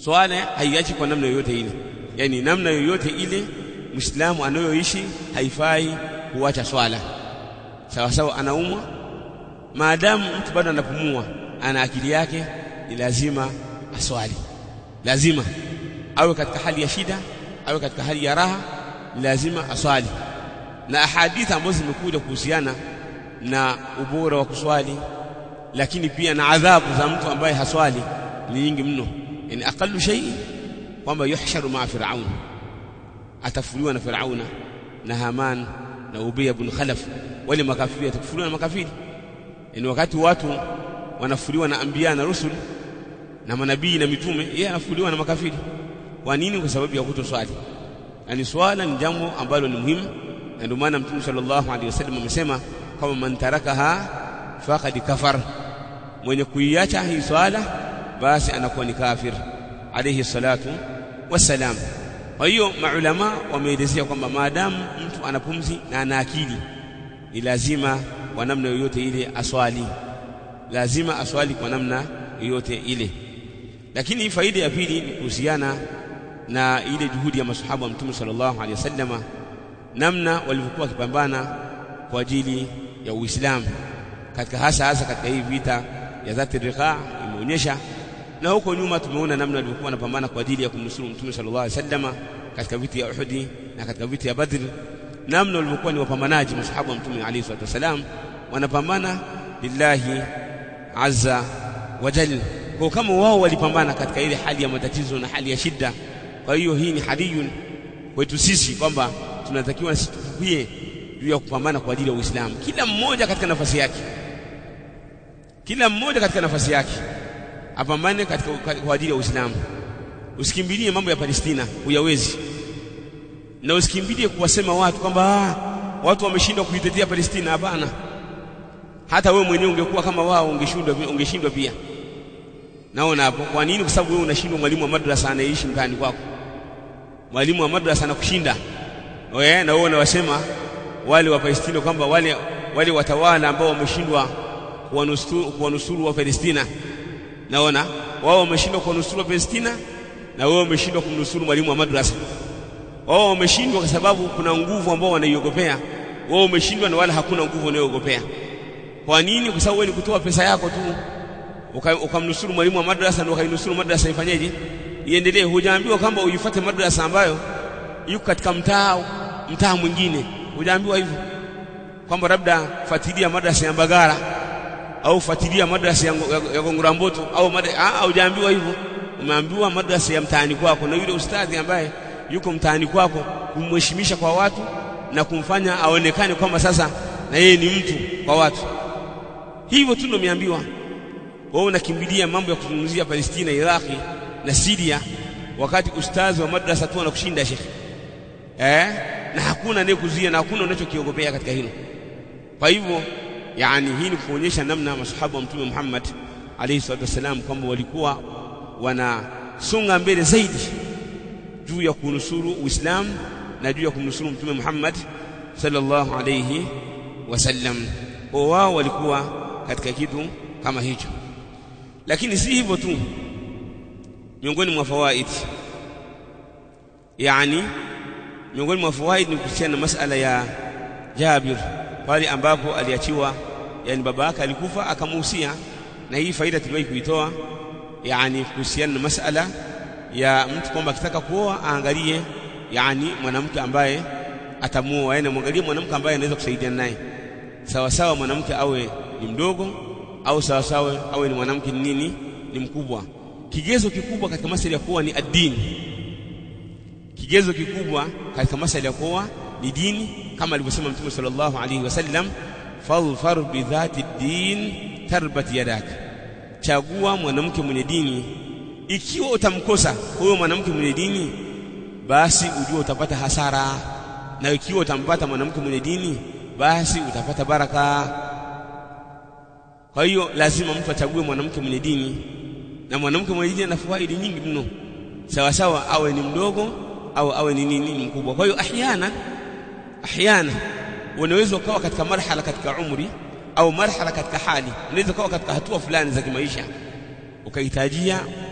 swala haiachi kwa namna yoyote ile yani namna yoyote ile muislamu anayoishi haifai kuacha swala sawa sawa anaumwa maadamu mtu bado anapumua ana akili yake ni lazima aswali lazima awe katika hali ya shida awe katika hali ya raha ni lazima aswali na ahadithi ambazo zimekuja kuhusiana na ubora wa kuswali lakini pia na adhabu za mtu ambaye haswali ni nyingi mno yani aqallu shay kwamba yuhsharu ma firaun atafuliwa na firauna na haman na ubay ibn khalaf wale makafiri atafuliwa na makafiri yani wakati watu wanafuliwa na anbiya na rusul na manabii na mitume yeye anafuliwa na makafiri kwa nini kwa sababu ya kutoswali yani swala ni jambo ambalo ni muhimu na ndio maana mtume sallallahu alaihi wasallam amesema kama man tarakaha faqad kafar mwenye kuiacha hii swala basi anakuwa ni kafir alayhi salatu wassalam kwa hiyo maulama wameelezea kwamba maadamu mtu ana pumzi na ana akili ni lazima kwa namna yoyote ile aswali lazima aswali kwa namna yoyote ile lakini faida ya pili ni kuhusiana na ile juhudi ya masahaba wa mtume sallallahu alaihi wasallama namna walivyokuwa wakipambana kwa ajili ya Uislamu katika hasa hasa katika hii vita ya dhati riqa imeonyesha na huko nyuma tumeona namna walivyokuwa wanapambana kwa ajili ya kumnusuru mtume sallallahu alaihi wasallama katika vita ya Uhud na katika vita ya Badr namna walivyokuwa ni wapambanaji masahaba wa mtume alayhi salatu wasalam wanapambana lillahi azza wa jalla kwa kama wao walipambana katika ile hali ya matatizo na hali ya shida kwa hiyo hii ni hadiyun kwetu sisi kwamba tunatakiwa sisi tukuie juu ya kupambana kwa ajili ya Uislamu kila mmoja katika nafasi yake kila mmoja katika nafasi yake apambane katika kwa ajili ya Uislamu usikimbilie mambo ya Palestina huyawezi na usikimbilie kuwasema watu kwamba watu wameshindwa kuitetea Palestina hapana hata wewe mwenyewe ungekuwa kama wao ungeshindwa ungeshindwa pia naona hapo kwa nini kwa sababu wewe unashindwa mwalimu wa madrasa anayeishi mtaani kwako mwalimu wa madrasa anakushinda wewe na wewe unawasema wale wa Palestina kwamba wale wale watawala ambao wameshindwa kuwanusuru kuwanusuru wa Palestina naona wao wameshindwa kuwanusuru wa Palestina na wewe umeshindwa kumnusuru mwalimu wa madrasa wao wameshindwa kwa sababu kuna nguvu ambao wanaiogopea wao umeshindwa na wala hakuna nguvu wanayogopea kwa nini kwa sababu wewe ni kutoa pesa yako tu ukamnusuru mwalimu wa madrasa na ukainusuru madrasa ifanyeje iendelee hujaambiwa kwamba uifuate madrasa ambayo yuko katika mtaa mtaa mwingine hujaambiwa hivyo kwamba labda fuatilia madrasa ya Mbagara au fuatilia madrasa ya, ya, ya Gongoramboto au ah hujaambiwa hivyo umeambiwa madrasa ya mtaani kwako na yule ustadhi ambaye yuko mtaani kwako kumheshimisha kwa watu na kumfanya aonekane kwamba sasa na yeye ni mtu kwa watu hivyo tu ndio umeambiwa wewe unakimbilia mambo ya kuzungumzia Palestina Iraki na Syria wakati ustazi wa madrasa tu anakushinda shekhi eh na hakuna anayekuzuia na hakuna unachokiogopea katika hilo kwa hivyo yani hii ni kuonyesha namna masahaba wa mtume Muhammad alayhi salatu wasalam kwamba walikuwa wanasonga mbele zaidi juu ya kunusuru Uislamu na juu ya kumnusuru mtume Muhammad sallallahu alayhi wasallam wao walikuwa katika kitu kama hicho lakini si hivyo tu miongoni mwa fawaid yani miongoni mwa fawaid ni kuhusiana na masala ya Jabir pale ambapo aliachiwa yani baba yake alikufa akamuhusia na hii faida tuliwahi kuitoa yani kuhusiana na masala ya mtu kwamba akitaka kuoa aangalie yani mwanamke ambaye atamuoa yani mwangalie mwanamke ambaye anaweza kusaidiana naye sawa sawa mwanamke awe ni mdogo au sawa sawa awe ni mwanamke ni nini ni mkubwa kigezo kikubwa katika masala ya kuoa ni ad-dini kigezo kikubwa katika masala ya kuoa ni dini kama alivyosema mtume sallallahu alaihi wasallam fadhfar bi dhati din tarbat yadak chagua mwanamke mwenye dini ikiwa utamkosa huyo mwanamke mwenye dini basi ujue utapata hasara na ikiwa utampata mwanamke mwenye dini basi utapata baraka kwa hiyo lazima mtu achague mwanamke mwenye dini na mwanamke mwenye dini ana fawaidi nyingi mno sawa sawa awe ni mdogo au awe ni nini ni mkubwa kwa hiyo ahyana ahyana unaweza ukawa katika marhala katika umri au marhala katika hali unaweza ukawa katika hatua fulani za kimaisha ukahitajia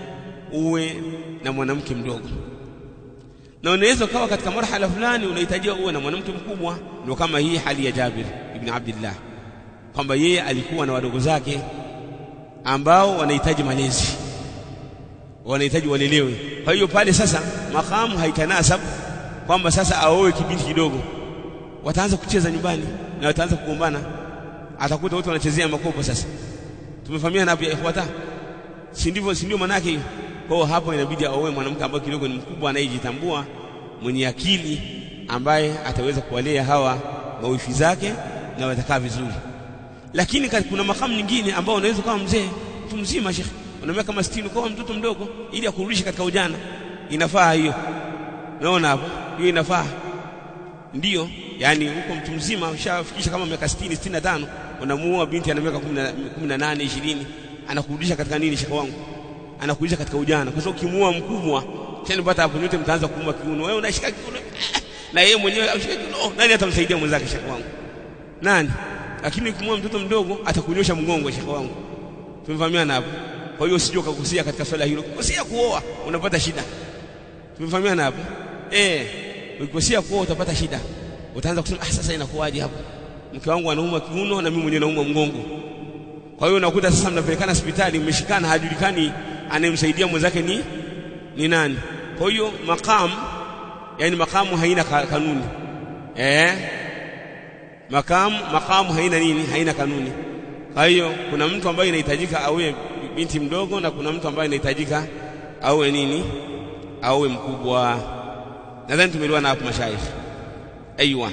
uwe na mwanamke mdogo na unaweza ukawa katika marhala fulani unahitajia uwe na mwanamke mkubwa ndio kama hii hali ya Jabir ibn Abdullah kwamba yeye alikuwa na wadogo zake ambao wanahitaji malezi wanahitaji walelewe kwa hiyo pale sasa makamu haitanasab kwamba sasa aoe kibinti kidogo wataanza kucheza nyumbani na wataanza kugombana atakuta wote wanachezea makopo sasa tumefahamiana hapo ya ikhwata si ndivyo si ndio manake hiyo kwa hiyo hapo inabidi aoe mwanamke ambaye kidogo ni mkubwa anayejitambua mwenye akili ambaye ataweza kuwalea hawa mawifi zake na watakaa vizuri lakini kuna makamu nyingine ambao unaweza kuwa mzee mtu mzima shekhi una miaka kama 60 kwa mtoto mdogo ili akurudishe katika ujana inafaa hiyo naona hapo hiyo inafaa ndiyo yani huko mtu mzima ushafikisha kama miaka 60 65 unamuoa binti ana miaka 18 20 anakurudisha katika nini shekhi wangu anakurudisha katika ujana kwa sababu ukimuoa mkubwa tena pata hapo nyote mtaanza kuuma kiuno wewe unashika kiuno na yeye mwenyewe ashika kiuno nani atamsaidia mwenzake shekhi wangu nani lakini ukimwoa mtoto mdogo atakunyosha mgongo shekhi wangu tumefahamiana hapo kwa hiyo usije ukagusia katika swala hilo ukikosea kuoa unapata shida tumefahamiana hapo eh ukikosea kuoa utapata shida utaanza kusema ah sasa inakuwaje hapo mke wangu anauma kiuno na mimi mwenyewe nauma mgongo kwa hiyo unakuta sasa mnapelekana hospitali mmeshikana hajulikani anayemsaidia mwenzake ni ni nani kwa hiyo makamu yani makamu haina kanuni eh makamu makamu haina nini haina kanuni kwa hiyo kuna mtu ambaye inahitajika awe binti mdogo na kuna mtu ambaye inahitajika awe nini awe mkubwa nadhani tumeelewana hapo mashaikh aiywa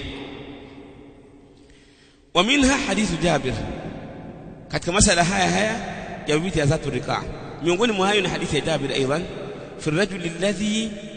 wa minha hadithu jabir katika masala haya haya ya binti ya zatu rikaa miongoni mwa hayo ni hadithi ya jabir aidan fi rajul alladhi